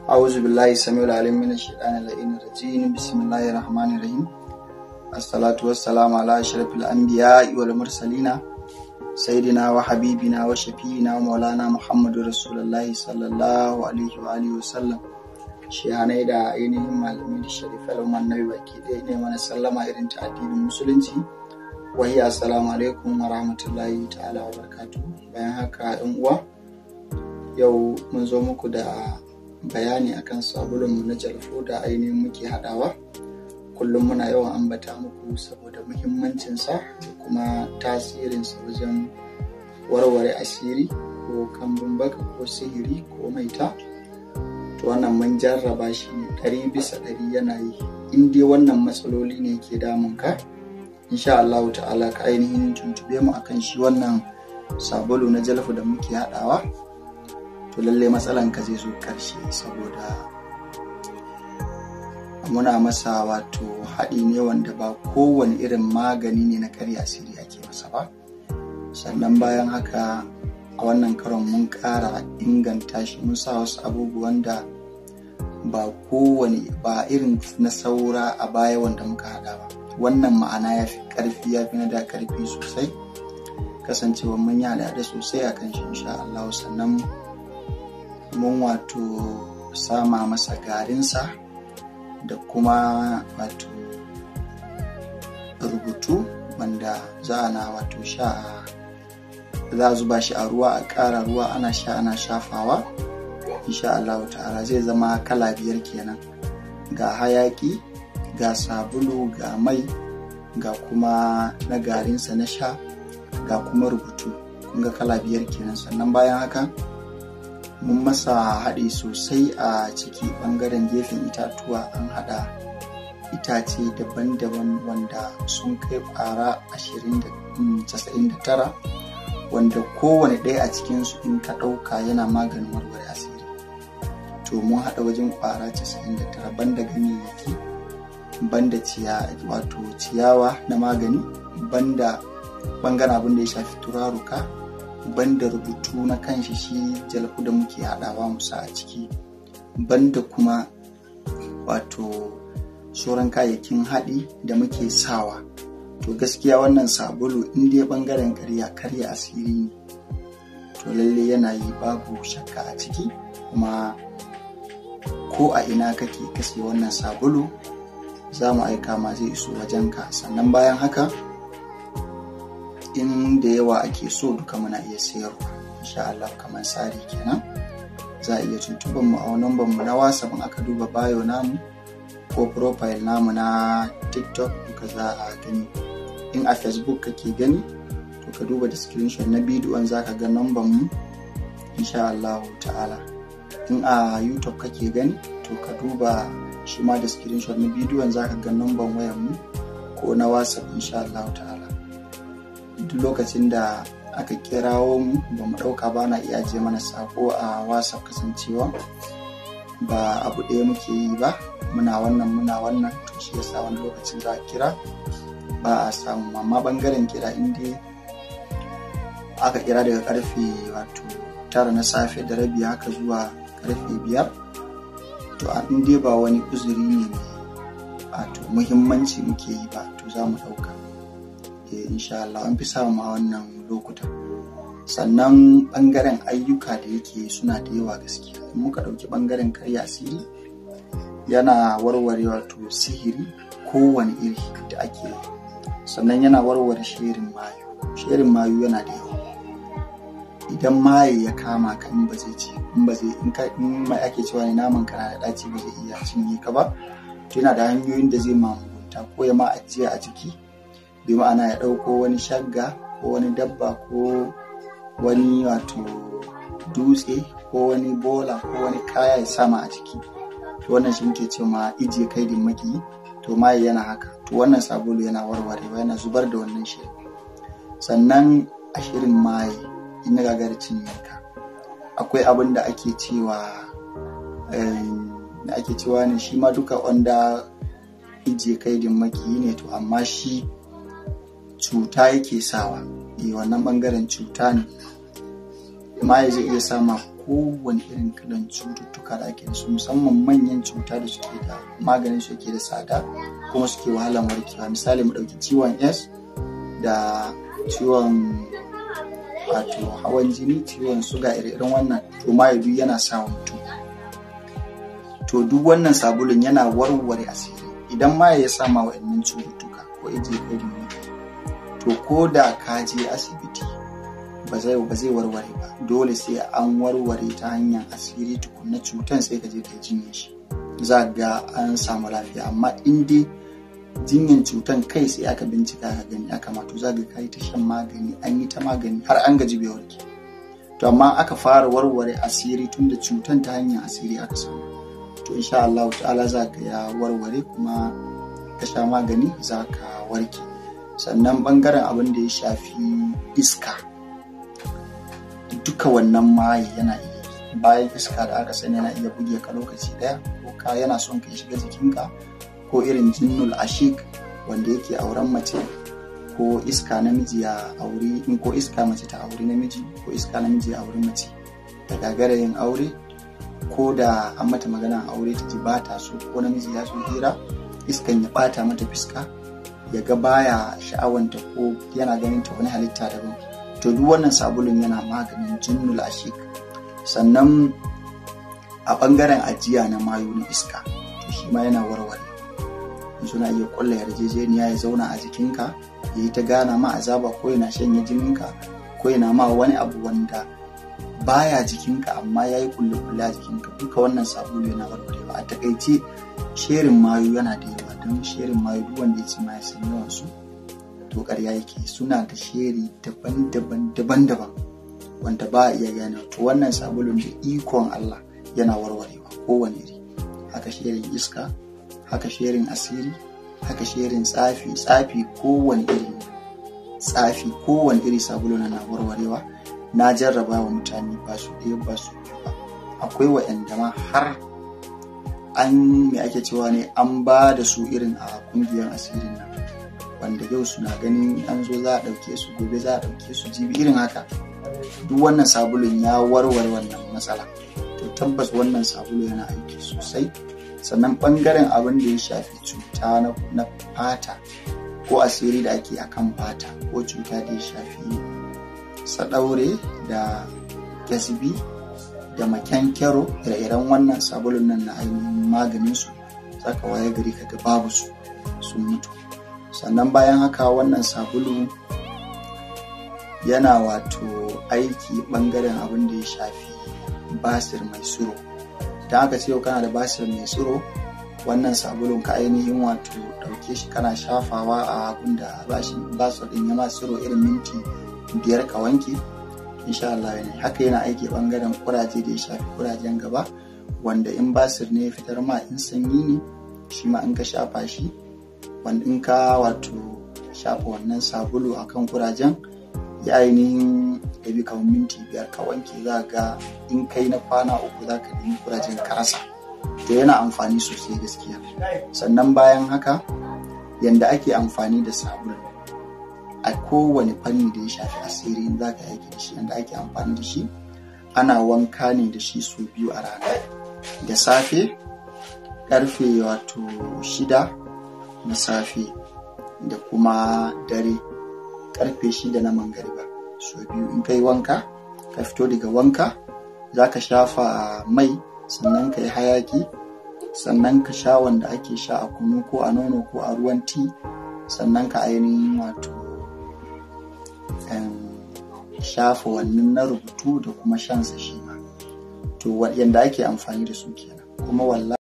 أعوذ بالله السميع العليم من الشيطان اللعين الرجيم بسم الله الرحمن الرحيم الصلاة والسلام على أشرف الأنبياء والمرسلين سيدنا وحبيبنا وشفينا ومولانا محمد رسول الله صلى الله عليه وآله وسلم shehanai da ainihin malami da sharifai annabi baki ɗaya ne mana sallama irin ta addinin musulunci wahi assalamu alaikum wa rahmatullahi ta'ala wa barkatu bayan haka yan uwa yau mun zo muku da bayani akan sabulunmu na jalfo da ainihin muke haɗawa kullum muna yawan ambata muku saboda muhimmancinsa da kuma tasirinsa wajen warware asiri ko kambun baka ko sihiri ko maita to wannan mun jarraba shi ne ɗari bisa ɗari yana yi in dai wannan matsaloli ne ke damun ka insha Allah ta'ala ka ainihin tuntube mu akan shi wannan sabulu na jalfu da muke haɗawa to lalle matsalan ka zai zo karshe saboda muna masa wato haɗi ne wanda ba kowane irin magani ne na karya asiri ake masa ba sannan bayan haka a wannan karon mun ƙara inganta shi mun sa wasu abubuwan da ba kowane ba irin na saura a baya wanda muka haɗa ba wannan ma'ana ya fi ƙarfi ya fi na da ƙarfi sosai kasancewa mun yi da sosai a kan shi insha Allah sannan mun wato sama masa garinsa da kuma wato rubutu wanda za a na wato sha za a zuba shi a ruwa a ƙara ruwa ana sha ana shafawa insha Allah ta'ala zai zama kala biyar kenan ga hayaki ga sabulu ga mai ga kuma na garinsa na sha ga kuma rubutu kun ga kala biyar kenan sannan bayan haka mun masa haɗi sosai a ciki ɓangaren gefen itatuwa an haɗa itace daban-daban wanda sun kai ƙwara 99 wanda kowane ɗaya a cikinsu in ka ɗauka yana maganin warware asiri to mun haɗa wajen ƙwara 99 banda ganyayyaki banda wato ciyawa na magani banda ɓangaren abin da ya shafi turaruka banda rubutu na kanshi shi jalku da muke haɗawa musa a ciki banda kuma wato sauran kayayyakin haɗi da muke sawa to gaskiya wannan sabulu in dai bangaren karya karya asiri ne to lalle yana yi babu shakka a ciki kuma ko a ina kake kashe wannan sabulu za mu aika ma zai iso wajenka sannan bayan haka in da yawa ake so duka muna iya sayarwa insha Allah kamar tsari kenan za a iya tuntuban mu a namban mu na whatsapp aka duba bayo namu ko profile namu na tiktok duka za a gani in a facebook kake gani to ka duba da screenshot na bidiyon za ka ga namban mu insha Allah ta'ala in a youtube kake gani to ka duba shi ma da screenshot na bidiyon za ka ga namban wayar mu ko na whatsapp insha Allah ta'ala duk lokacin da aka kirawo mu ba mu ɗauka ba na iya je mana sako a whatsapp kasancewa ba abu ɗaya muke yi ba muna wannan muna wannan to shi yasa wani lokacin za a kira ba a samu amma bangaren kira inda aka kira daga karfe wato tara na safe da rabi haka zuwa karfe biyar to in dai ba wani uzuri ne mai wato muhimmanci muke yi ba to za mu ɗauka insha Allah an fi samu a wannan lokutan sannan bangaren ayyuka da yake suna da yawa gaskiya in muka ɗauki bangaren karya asiri yana warware wato sihiri kowane iri da ake yi sannan yana warware sherin mayu sherin mayu yana da yawa idan maye ya kama ka in ba zai ci in ba zai in ka in mai ake cewa ne naman kana da daci ba zai iya cinye ka ba to yana da hanyoyin da zai mamunta ko ya ma ajiya a jiki bi ma'ana ya ɗauko wani shagga ko wani dabba ko wani wato dutse ko wani bola ko wani kaya ya sama a jiki to wannan shi muke ce ma ijiye kai din maki to maye yana haka to wannan sabulu yana warwarewa yana zubar da wannan shi sannan a shirin maye in ya gagar cinyanka akwai abin da ake cewa da ake cewa ne shi ma duka wanda ijiye kai din maki ne to amma shi cuta yake sawa eh wannan bangaren cuta ne maye zai iya sama kowane irin kalan cututtuka da ake da su musamman manyan cuta da suke da maganin su yake da tsada kuma suke wahalan warkewa misali mu ɗauki ciwon s da ciwon wato hawan jini ciwon suga irin wannan to ma duk yana sa mutum to duk wannan sabulun yana warware asiri idan ma ya sama wa'annan cututtuka ko ije ko to ko da ka je asibiti ba zai ba zai warware ba dole sai an warware ta hanyar asiri tukunna cutan sai ka je ka jinye shi za ga an samu lafiya amma in dai jinyan cutan kai sai aka bincika ka gani aka mato za ga kai ta shan magani an yi ta magani har an gaji bai warke to amma aka fara warware asiri tun da cutan ta hanyar asiri aka samu to insha Allah ta'ala za ka ya warware kuma ka sha magani za ka warke sannan bangaren abin da ya shafi iska duka wannan maye yana iya bayan iska da aka sani yana iya buge ka lokaci daya ko ka yana son ka shiga jikinka ko irin jinnul ashik wanda yake auren mace ko iska namiji ya auri in ko iska mace ta auri namiji ko iska namiji ya auri mace da gagara yin aure ko da an mata magana aure ta ji ba ta so ko namiji ya so hira iskan ya bata mata fiska ya ga baya sha'awanta ko yana ganin ta wani halitta daban to duk wannan sabulun yana maganin jinnul ashik sannan a bangaren ajiya na mayu na iska to shi ma yana warware suna iya kulla yarjejeniya ya zauna a jikinka ya yi ta gana ma azaba ko yana shanye jininka ko yana ma wani abu wanda baya jikinka amma ya yi kulle-kulle a jikinka duka wannan sabulu yana warwarewa a takaice sherin mayu yana da yawa don sherin mayu duk wanda ya ci ma ya san yawan su to ƙarya yake suna da sheri daban-daban daban-daban wanda ba a iya gane to wannan sabulun da ikon Allah yana warwarewa kowane iri haka sherin iska haka sherin asiri haka sherin tsafi tsafi kowane iri tsafi kowane iri sabulu na warwarewa na jarraba wa mutane ba su ɗaya ba su ba akwai wa'anda ma har an me ake cewa ne an ba da su irin a kungiyar asirin nan wanda yau suna ganin an zo za a ɗauke su gobe za a ɗauke su jibi irin haka duk wannan sabulun ya warware wannan matsala to tabbas wannan sabulu yana aiki sosai sannan ɓangaren abin da ya shafi cuta na fata ko asiri da ake akan fata ko cuta da ya shafi sadaure da gasbi da makyankyaro ire-iren wannan sabulun nan na ainihin maganin su saka waye gari kaga babu su sun mutu sannan bayan haka wannan sabulu yana wato aiki bangaren abin da ya shafi basir mai tsiro idan aka ce kana da basir mai tsiro wannan sabulun ka ainihin wato ɗauke shi kana shafawa a abin da basir ɗin ya ma tsiro irin minti biyar ka wanke insha Allah ne haka yana aiki bangaren kuraje da ya shafi kurajen gaba wanda in basir ne ya fitar ma in sanyi ne shi ma in ka shafa shi wanda in ka wato shafa wannan sabulu akan kurajen ya ainihin ya bi kamar minti biyar ka wanke za ga in kai na kwana uku za ka nemi kurajen karasa to yana amfani sosai gaskiya sannan bayan haka yanda ake amfani da sabulu a kowane fanni da ya shafi asiri in za ka aiki da shi yanda ake amfani da shi ana wanka ne da shi sau biyu a rana da safe karfe wato shida na safe da kuma dare karfe shida na mangariba sau biyu in kai wanka ka fito daga wanka za ka shafa mai sannan ka yi hayaki sannan ka sha wanda ake sha a kunu ko a nono ko a ruwan ti sannan ka ainihin wato shafa wannan na rubutu da kuma shansa shi ma to yadda ake amfani da su kenan kuma wallahi